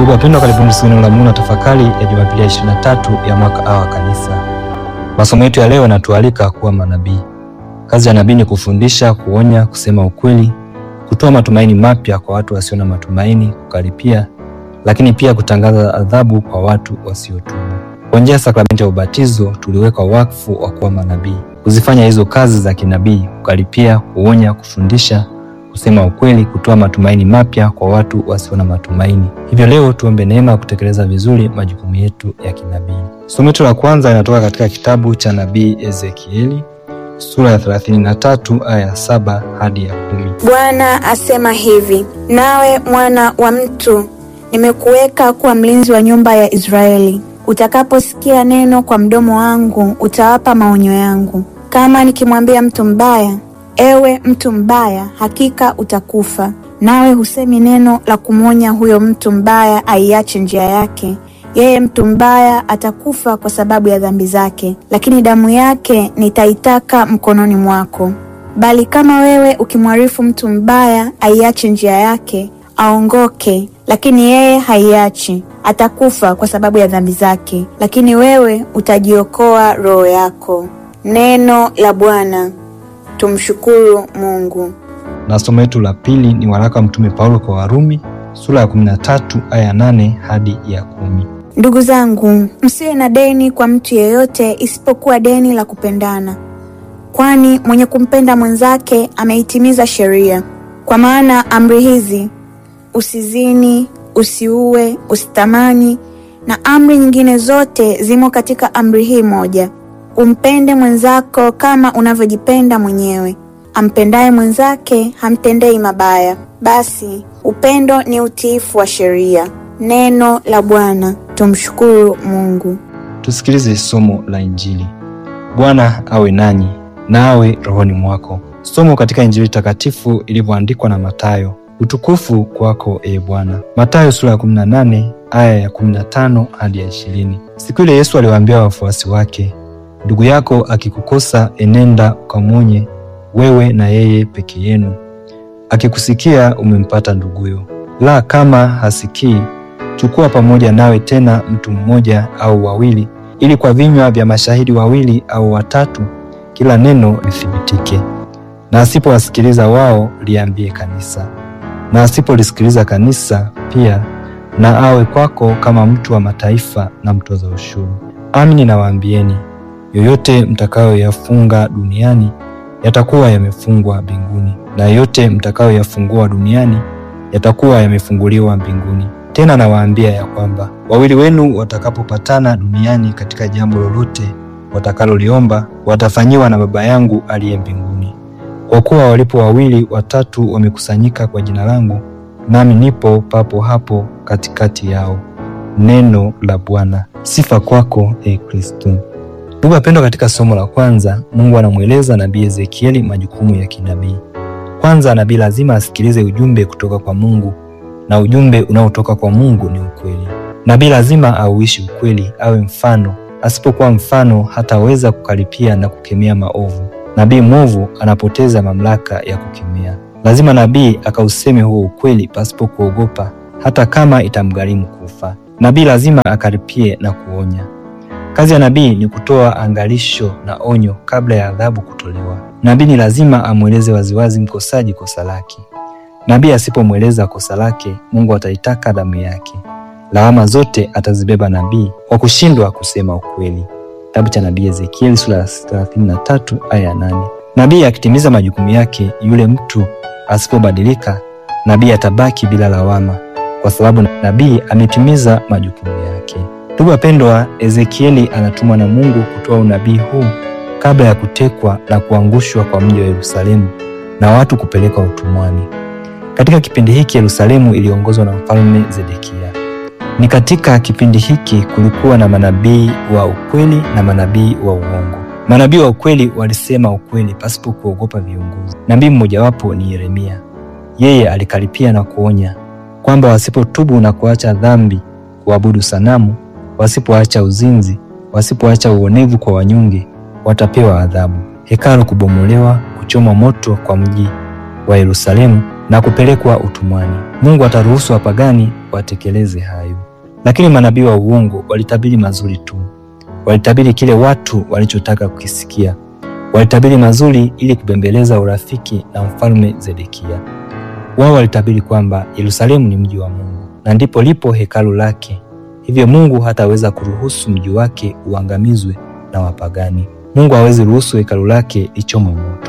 Ndugu wapendwa, karibuni siku neno la Mungu na tafakari ya Jumapili ya 23 ya mwaka A wa Kanisa. Masomo yetu ya leo yanatualika kuwa manabii. Kazi ya nabii ni kufundisha, kuonya, kusema ukweli, kutoa matumaini mapya kwa watu wasio na matumaini, kukaripia, lakini pia kutangaza adhabu kwa watu wasiotubu. Kwa njia ya sakramenti ya ubatizo tuliwekwa wakfu wa kuwa manabii, kuzifanya hizo kazi za kinabii: kukaripia, kuonya, kufundisha kusema ukweli, kutoa matumaini mapya kwa watu wasio na matumaini. Hivyo leo tuombe neema ya kutekeleza vizuri majukumu yetu ya kinabii. Somo letu la kwanza linatoka katika kitabu cha nabii Ezekieli sura ya 33 aya ya saba hadi ya kumi. Bwana asema hivi: nawe mwana wa mtu, nimekuweka kuwa mlinzi wa nyumba ya Israeli. Utakaposikia neno kwa mdomo wangu, utawapa maonyo yangu. Kama nikimwambia mtu mbaya Ewe mtu mbaya, hakika utakufa, nawe husemi neno la kumwonya huyo mtu mbaya aiache njia yake, yeye mtu mbaya atakufa kwa sababu ya dhambi zake, lakini damu yake nitaitaka mkononi mwako. Bali kama wewe ukimwarifu mtu mbaya aiache njia yake, aongoke, lakini yeye haiachi, atakufa kwa sababu ya dhambi zake, lakini wewe utajiokoa roho yako. Neno la Bwana. Tumshukuru Mungu. Na somo letu la pili ni waraka wa Mtume Paulo kwa Warumi sura ya 13 aya ya 8 hadi ya kumi. Ndugu zangu, msiwe na deni kwa mtu yeyote isipokuwa deni la kupendana, kwani mwenye kumpenda mwenzake ameitimiza sheria. Kwa maana amri hizi, usizini, usiue, usitamani, na amri nyingine zote zimo katika amri hii moja Umpende mwenzako kama unavyojipenda mwenyewe. Ampendaye mwenzake hamtendei mabaya. Basi upendo ni utiifu wa sheria. Neno la Bwana. Tumshukuru Mungu. Tusikilize somo la Injili. Bwana awe nanyi na awe rohoni mwako. Somo katika Injili takatifu ilivyoandikwa na Mathayo. Utukufu kwako ee Bwana. Mathayo sura ya 18 aya ya 15 hadi ya 20. Siku ile Yesu aliwaambia wafuasi wake Ndugu yako akikukosa, enenda ukamwonye wewe na yeye peke yenu. Akikusikia, umempata nduguyo. La, kama hasikii, chukua pamoja nawe tena mtu mmoja au wawili, ili kwa vinywa vya mashahidi wawili au watatu kila neno lithibitike. Na asipowasikiliza wao, liambie kanisa. Na asipolisikiliza kanisa pia, na awe kwako kama mtu wa mataifa na mtoza ushuru. Amini nawaambieni yoyote mtakayoyafunga duniani yatakuwa yamefungwa mbinguni, na yoyote mtakayoyafungua duniani yatakuwa yamefunguliwa mbinguni. Tena nawaambia ya kwamba wawili wenu watakapopatana duniani katika jambo lolote watakaloliomba, watafanyiwa na Baba yangu aliye mbinguni. Kwa kuwa walipo wawili watatu wamekusanyika kwa jina langu, nami nipo papo hapo katikati yao. Neno la Bwana. Sifa kwako, e Kristo. Ndugu wapendwa, katika somo la kwanza Mungu anamweleza nabii Ezekieli majukumu ya kinabii. Kwanza, nabii lazima asikilize ujumbe kutoka kwa Mungu, na ujumbe unaotoka kwa Mungu ni ukweli. Nabii lazima auishi ukweli, awe mfano. Asipokuwa mfano, hataweza kukaripia na kukemea maovu. Nabii mwovu anapoteza mamlaka ya kukemea. Lazima nabii akauseme huo ukweli pasipo kuogopa, hata kama itamgharimu kufa. Nabii lazima akaripie na kuonya. Kazi ya nabii ni kutoa angalisho na onyo kabla ya adhabu kutolewa. Nabii ni lazima amweleze waziwazi mkosaji kosa lake. Nabii asipomweleza kosa lake, Mungu ataitaka damu yake. Lawama zote atazibeba nabii kwa kushindwa kusema ukweli. Kitabu cha nabii Ezekieli sura ya 33 aya ya 8. Nabii akitimiza majukumu yake, yule mtu asipobadilika, nabii atabaki bila lawama, kwa sababu nabii ametimiza majukumu yake. Ndugu wapendwa, Ezekieli anatumwa na Mungu kutoa unabii huu kabla ya kutekwa na kuangushwa kwa mji wa Yerusalemu na watu kupelekwa utumwani. Katika kipindi hiki Yerusalemu iliongozwa na mfalme Zedekia. Ni katika kipindi hiki kulikuwa na manabii wa ukweli na manabii wa uongo. Manabii wa ukweli walisema ukweli pasipo kuogopa viongozi. Nabii mmojawapo ni Yeremia. Yeye alikaripia na kuonya kwamba wasipotubu na kuacha dhambi, kuabudu sanamu wasipoacha uzinzi, wasipoacha uonevu kwa wanyonge, watapewa adhabu: hekalu kubomolewa, kuchomwa moto kwa mji wa Yerusalemu na kupelekwa utumwani. Mungu ataruhusu wapagani watekeleze hayo. Lakini manabii wa uongo walitabiri mazuri tu, walitabiri kile watu walichotaka kukisikia, walitabiri mazuri ili kubembeleza urafiki na mfalme Zedekia. Wao walitabiri kwamba Yerusalemu ni mji wa Mungu na ndipo lipo hekalu lake, hivyo Mungu hataweza kuruhusu mji wake uangamizwe na wapagani. Mungu hawezi ruhusu hekalu lake lichomwe moto.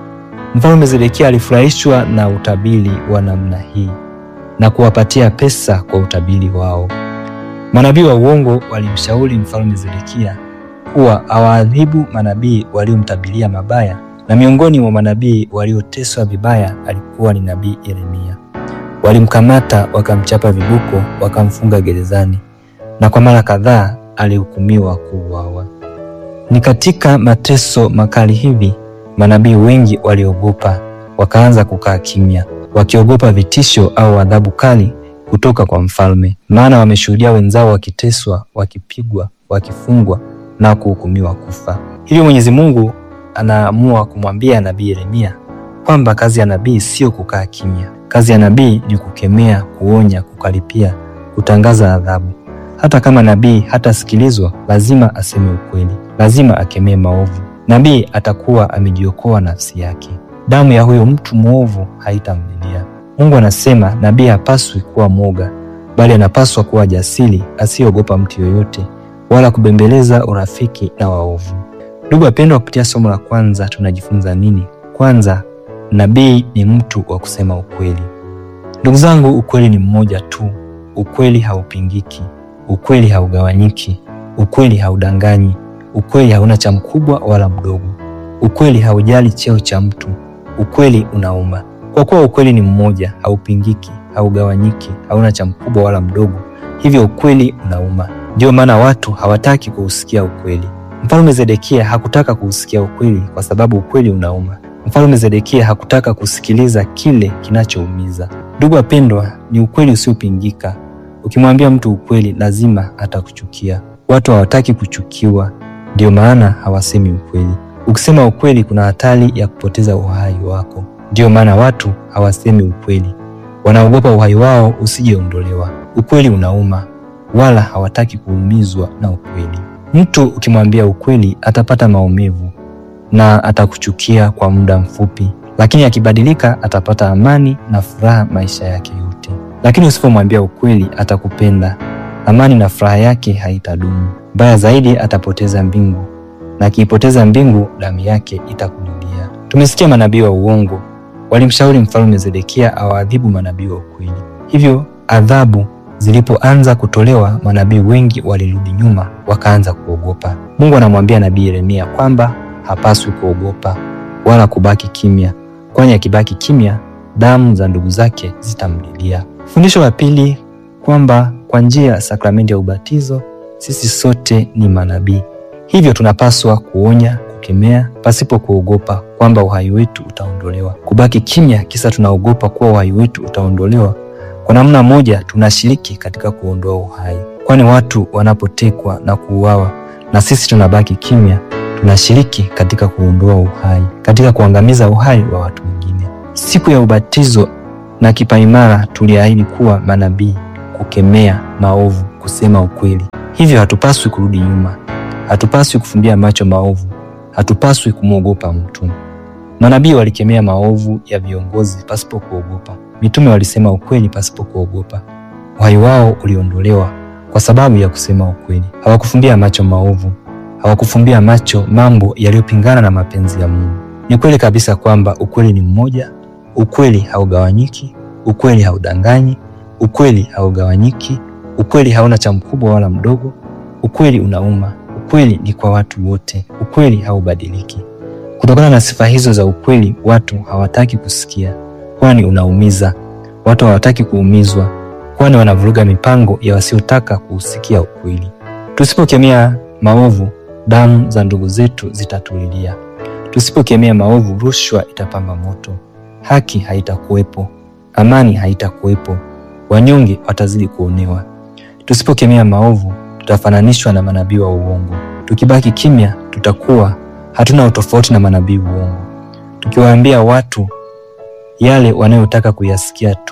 Mfalme Zedekia alifurahishwa na utabiri wa namna hii na kuwapatia pesa kwa utabiri wao. Manabii wa uongo walimshauri mfalme Zedekia kuwa awaadhibu manabii waliomtabiria mabaya, na miongoni mwa manabii walioteswa vibaya alikuwa ni nabii Yeremia. Walimkamata, wakamchapa viboko, wakamfunga gerezani, na kwa mara kadhaa alihukumiwa kuuawa. Ni katika mateso makali hivi manabii wengi waliogopa, wakaanza kukaa kimya, wakiogopa vitisho au adhabu kali kutoka kwa mfalme, maana wameshuhudia wenzao wakiteswa, wakipigwa, wakifungwa na kuhukumiwa kufa. Hivyo Mwenyezi Mungu anaamua kumwambia nabii Yeremia kwamba kazi ya nabii sio kukaa kimya. Kazi ya nabii ni kukemea, kuonya, kukaripia, kutangaza adhabu. Hata kama nabii hatasikilizwa, lazima aseme ukweli, lazima akemee maovu. Nabii atakuwa amejiokoa nafsi yake, damu ya huyo mtu mwovu haitamlilia. Mungu anasema nabii hapaswi kuwa mwoga, bali anapaswa kuwa jasiri, asiyeogopa mtu yoyote wala kubembeleza urafiki na waovu. Ndugu wapendwa, kupitia somo la kwanza tunajifunza nini? Kwanza, nabii ni mtu wa kusema ukweli. Ndugu zangu, ukweli ni mmoja tu. Ukweli haupingiki, ukweli haugawanyiki, ukweli haudanganyi, ukweli hauna cha mkubwa wala mdogo, ukweli haujali cheo cha mtu, ukweli unauma. Kwa kuwa ukweli ni mmoja, haupingiki, haugawanyiki, hauna cha mkubwa wala mdogo, hivyo ukweli unauma. Ndiyo maana watu hawataki kuusikia ukweli. Mfalme Zedekia hakutaka kuusikia ukweli kwa sababu ukweli unauma. Mfalme Zedekia hakutaka kusikiliza kile kinachoumiza. Ndugu wapendwa, ni ukweli usiopingika. Ukimwambia mtu ukweli, lazima atakuchukia. Watu hawataki kuchukiwa, ndiyo maana hawasemi ukweli. Ukisema ukweli, kuna hatari ya kupoteza uhai wako. Ndiyo maana watu hawasemi ukweli, wanaogopa uhai wao usijeondolewa. Ukweli unauma, wala hawataki kuumizwa na ukweli. Mtu ukimwambia ukweli atapata maumivu na atakuchukia kwa muda mfupi, lakini akibadilika atapata amani na furaha maisha yake yote. Lakini usipomwambia ukweli, atakupenda, amani na furaha yake haitadumu. Mbaya zaidi, atapoteza mbingu, na akiipoteza mbingu, damu yake itakulilia. Tumesikia manabii wa uongo walimshauri mfalme Zedekia awaadhibu manabii wa ukweli. Hivyo adhabu zilipoanza kutolewa, manabii wengi walirudi nyuma, wakaanza kuogopa. Mungu anamwambia nabii Yeremia kwamba hapaswi kuogopa wala kubaki kimya, kwani akibaki kimya, damu za ndugu zake zitamlilia. Fundisho la pili kwamba kwa njia ya sakramenti ya ubatizo sisi sote ni manabii, hivyo tunapaswa kuonya, kukemea pasipo kuogopa kwamba uhai wetu utaondolewa. Kubaki kimya kisa tunaogopa kuwa uhai wetu utaondolewa kwa namna moja tunashiriki katika kuondoa uhai, kwani watu wanapotekwa na kuuawa na sisi tunabaki kimya, tunashiriki katika kuondoa uhai, katika kuangamiza uhai wa watu wengine. Siku ya ubatizo na kipaimara tuliahidi kuwa manabii, kukemea maovu, kusema ukweli. Hivyo hatupaswi kurudi nyuma, hatupaswi kufumbia macho maovu, hatupaswi kumwogopa mtu. Manabii walikemea maovu ya viongozi pasipo kuogopa. Mitume walisema ukweli pasipo kuogopa. Uhai wao uliondolewa kwa sababu ya kusema ukweli. Hawakufumbia macho maovu, hawakufumbia macho mambo yaliyopingana na mapenzi ya Mungu. Ni kweli kabisa kwamba ukweli ni mmoja, ukweli haugawanyiki, ukweli haudanganyi, ukweli haugawanyiki, ukweli hauna cha mkubwa wala mdogo, ukweli unauma, ukweli ni kwa watu wote, ukweli haubadiliki. Kutokana na sifa hizo za ukweli, watu hawataki kusikia kwani unaumiza. Watu hawataki kuumizwa, kwani wanavuruga mipango ya wasiotaka kuusikia ukweli. Tusipokemea maovu, damu za ndugu zetu zitatulilia. Tusipokemea maovu, rushwa itapamba moto, haki haitakuwepo, amani haitakuwepo, wanyonge watazidi kuonewa. Tusipokemea maovu, tutafananishwa na manabii wa uongo. Tukibaki kimya, tutakuwa hatuna utofauti na manabii uongo. Tukiwaambia watu yale wanayotaka kuyasikia tu,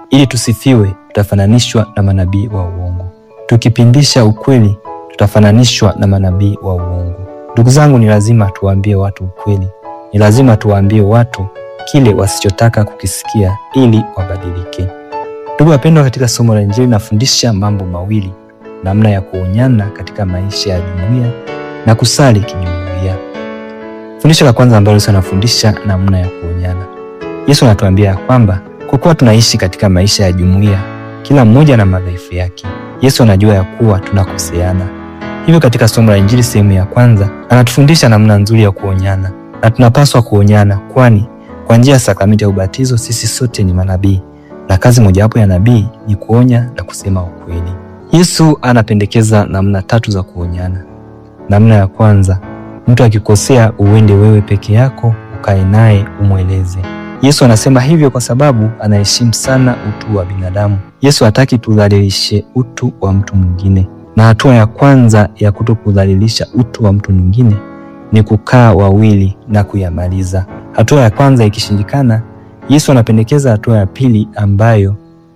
Ili tusifiwe, tutafananishwa na manabii wa uongo. Tukipindisha ukweli, tutafananishwa na manabii wa uongo. Ndugu zangu, ni lazima tuwaambie watu ukweli. Ni lazima tuwaambie watu kile wasichotaka kukisikia ili wabadilike. Ndugu wapendwa, katika somo la Injili nafundisha mambo mawili: namna ya kuonyana katika maisha ya jumuiya na kusali kijumuiya. Fundisho la kwanza ambalo Yesu anafundisha namna ya kuonyana. Yesu anatuambia ya kwamba kwa kuwa tunaishi katika maisha ya jumuiya, kila mmoja na madhaifu yake. Yesu anajua ya kuwa tunakoseana. Hivyo katika somo la Injili sehemu ya kwanza anatufundisha namna nzuri ya kuonyana, na tunapaswa kuonyana, kwani kwa njia ya sakramenti ya ubatizo sisi sote ni manabii, na kazi mojawapo ya nabii ni kuonya na kusema ukweli. Yesu anapendekeza namna tatu za kuonyana. Namna ya kwanza, mtu akikosea, uende wewe peke yako ukae naye umweleze. Yesu anasema hivyo kwa sababu anaheshimu sana utu wa binadamu. Yesu hataki tudhalilishe utu wa mtu mwingine, na hatua ya kwanza ya kutokudhalilisha utu wa mtu mwingine ni kukaa wawili na kuyamaliza. Hatua ya kwanza ikishindikana, Yesu anapendekeza hatua ya pili ambayo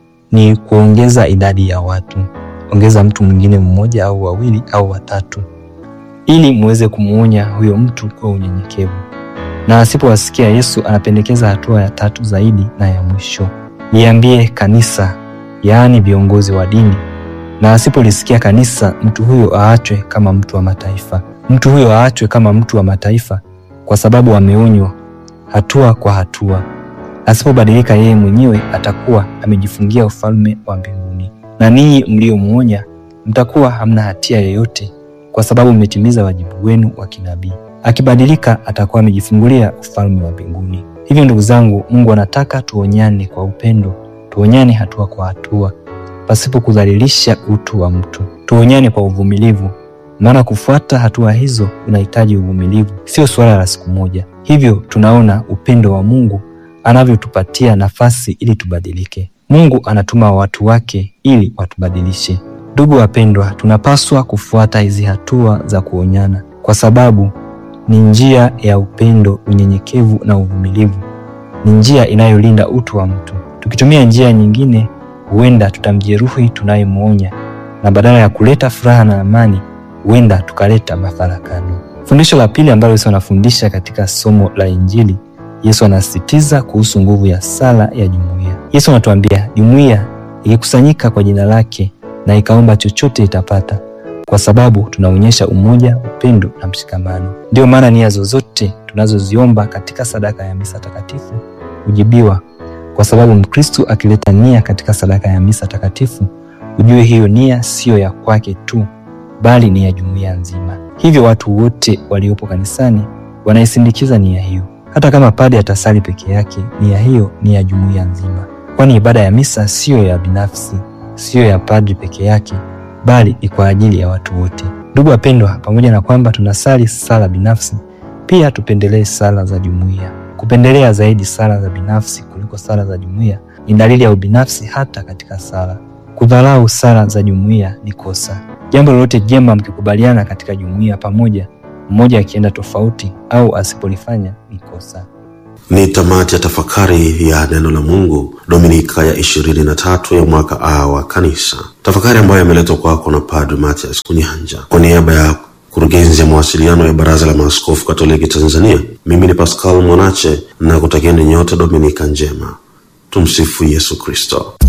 ni kuongeza idadi ya watu. Ongeza mtu mwingine mmoja au wawili au watatu, ili muweze kumuonya huyo mtu kwa unyenyekevu. Na asipowasikia, Yesu anapendekeza hatua ya tatu zaidi na ya mwisho, liambie kanisa, yaani viongozi wa dini. Na asipolisikia kanisa, mtu huyo aachwe kama mtu wa mataifa. Mtu huyo aachwe kama mtu wa mataifa kwa sababu ameonywa hatua kwa hatua. Asipobadilika yeye mwenyewe, atakuwa amejifungia ufalme wa mbinguni. Na ninyi mliomuonya mtakuwa hamna hatia yoyote, kwa sababu mmetimiza wajibu wenu wa kinabii. Akibadilika, atakuwa amejifungulia ufalme wa mbinguni. Hivyo ndugu zangu, Mungu anataka tuonyane kwa upendo, tuonyane hatua kwa hatua, pasipo kudhalilisha utu wa mtu. Tuonyane kwa uvumilivu, maana kufuata hatua hizo unahitaji uvumilivu, sio suala la siku moja. Hivyo tunaona upendo wa Mungu anavyotupatia nafasi ili tubadilike. Mungu anatuma watu wake ili watubadilishe. Ndugu wapendwa, tunapaswa kufuata hizi hatua za kuonyana kwa sababu ni njia ya upendo, unyenyekevu na uvumilivu. Ni njia inayolinda utu wa mtu. Tukitumia njia nyingine, huenda tutamjeruhi tunayemwonya, na badala ya kuleta furaha na amani, huenda tukaleta mafarakano. Fundisho la pili ambalo Yesu anafundisha katika somo la Injili, Yesu anasisitiza kuhusu nguvu ya sala ya jumuiya. Yesu anatuambia jumuiya ikikusanyika kwa jina lake na ikaomba chochote itapata, kwa sababu tunaonyesha umoja, upendo na mshikamano. Ndiyo maana nia zozote tunazoziomba katika sadaka ya misa takatifu hujibiwa, kwa sababu Mkristo akileta nia katika sadaka ya misa takatifu, ujue hiyo nia siyo ya kwake tu, bali ni ya jumuiya nzima. Hivyo watu wote waliopo kanisani wanaisindikiza nia hiyo. Hata kama padre atasali peke yake, nia hiyo ni ya jumuiya nzima, kwani ibada ya misa siyo ya binafsi, siyo ya padre peke yake, bali ni kwa ajili ya watu wote. Ndugu wapendwa, pamoja na kwamba tunasali sala binafsi, pia tupendelee sala za jumuiya. Kupendelea zaidi sala za binafsi kuliko sala za jumuiya ni dalili ya ubinafsi hata katika sala. Kudharau sala za jumuiya ni kosa. Jambo lolote jema mkikubaliana katika jumuiya pamoja, mmoja akienda tofauti au asipolifanya ni kosa. Ni tamati ya tafakari ya neno la Mungu Dominika ya ishirini na tatu ya mwaka A wa Kanisa, tafakari ambayo imeletwa kwako na Padre Mathias Kunyanja kwa niaba ya kurugenzi ya mawasiliano ya Baraza la Maaskofu Katoliki Tanzania. Mimi ni Pascal Mwanache na kutakieni nyote Dominika njema. Tumsifu Yesu Kristo.